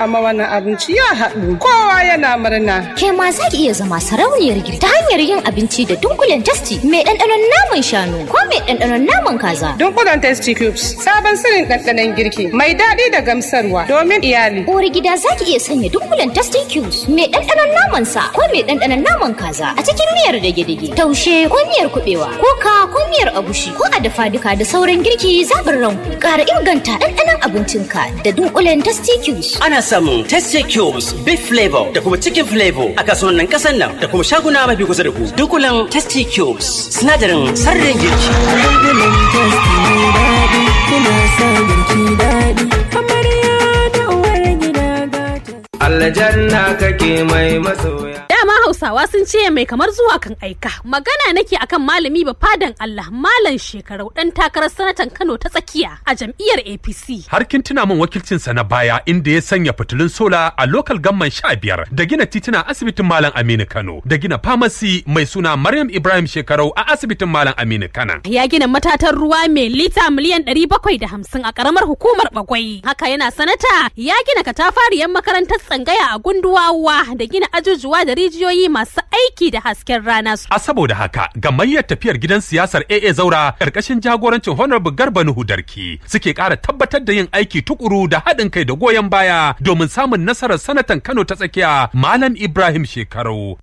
amma wannan abinci ya haɗu kowa yana murna. Ke ma za ki iya zama sarauniyar girki ta hanyar yin abinci da dunkulen tasti mai ɗanɗanon naman shanu ko mai ɗanɗanon naman kaza. Dunkulen testi cubes sabon sirrin ɗanɗanon girki mai daɗi da gamsarwa domin iyali. Uwar gida za ki iya sanya dunkulen tasti cubes mai ɗanɗanon naman sa ko mai ɗanɗanon naman kaza a cikin miyar dage-dage taushe ko miyar kuɓewa ko ka ko miyar agushi ko a dafa duka da sauran girki zaɓin ranku ƙara inganta ɗanɗanon abincinka da dunkulen tasti cubes. Ana samun Tasty Cubes, Beef Flavor da kuma Chicken Flavor a kasuwannin ƙasar nan da kuma shaguna mafi kusa da ku. Dunkulen Tasty Cubes, sinadarin sarrin girki. Dunkulen Tasty mai daɗi, kuna sa girki daɗi. Amarya da uwar gida gata. Aljanna kake mai masoya. Dama Hausawa sun ce mai kamar zuwa kan aika. Magana nake akan malami ba fadan Allah Malam Shekarau dan takarar sanatan Kano ta tsakiya a jam'iyyar APC. Har kin tuna min wakilcinsa na baya inda ya sanya fitilun sola a lokal gamman sha biyar da gina tituna asibitin Malam Aminu Kano da gina famasi mai suna Maryam Ibrahim Shekarau a asibitin Malam Aminu Kana. Ya gina matatan ruwa mai lita miliyan ɗari bakwai da hamsin a ƙaramar hukumar Bagwai. Haka yana sanata ya gina katafariyar makarantar tsangaya a gunduwawa da gina ajujuwa da rijiyoyi masu aiki da hasken rana. A saboda haka gamayyar tafiyar gidan siyasar AA Zaura ƙarƙashin jagorancin Honorable Garba Nuhu Darki suke ƙara tabbatar da yin aiki tukuru da haɗin kai da goyon baya domin samun nasarar sanatan Kano ta tsakiya Malam Ibrahim Shekaru.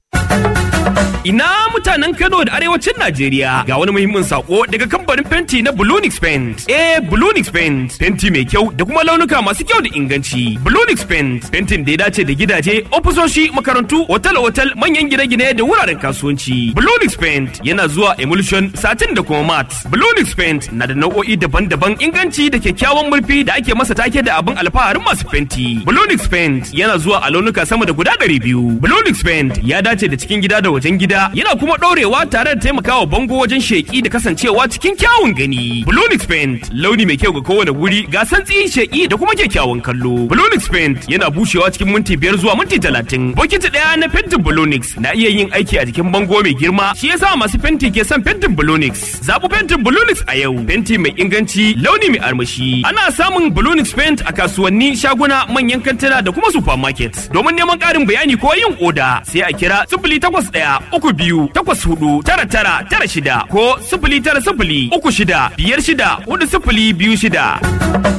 Ina mutanen Kano da arewacin Najeriya ga wani muhimmin sako daga kamfanin fenti na Bulunix Paint. Eh Bulunix Paint fenti mai kyau da kuma launuka masu kyau da inganci. Bulunix Paint fentin da ya dace da gidaje, ofisoshi, makarantu, otal-otal, manyan gine-gine da wuraren kasuwanci. Bulunix Paint yana zuwa emulsion, satin da kuma mat. Bulunix Paint na da nau'o'i daban-daban inganci da kyakkyawan murfi da ake masa take da abin alfaharin masu fenti. Bulunix Paint yana zuwa a launuka sama da guda ɗari biyu. Bulunix Paint ya dace da cikin gida da wajen gida yana kuma ɗorewa tare da taimakawa bango wajen sheƙi da kasancewa cikin kyawun gani. Blonix Paint launi mai kyau ga kowane wuri ga santsi sheƙi da kuma kyakkyawan kallo. Blonix Paint yana bushewa cikin minti biyar zuwa minti talatin. Bokiti ɗaya na fentin Blonix na iya yin aiki a jikin bango mai girma shi yasa masu fenti ke son fentin Blonix. Zaɓi fentin Blonix a yau. Fenti mai inganci launi mai armashi. Ana samun Blonix Paint a kasuwanni shaguna manyan kantuna da kuma supermarket. Domin neman ƙarin bayani ko yin oda sai a kira sifili takwas ɗaya uku biyu takwas hudu tara tara tara shida ko sifili tara sifili uku shida biyar shida hudu sifili biyu shida.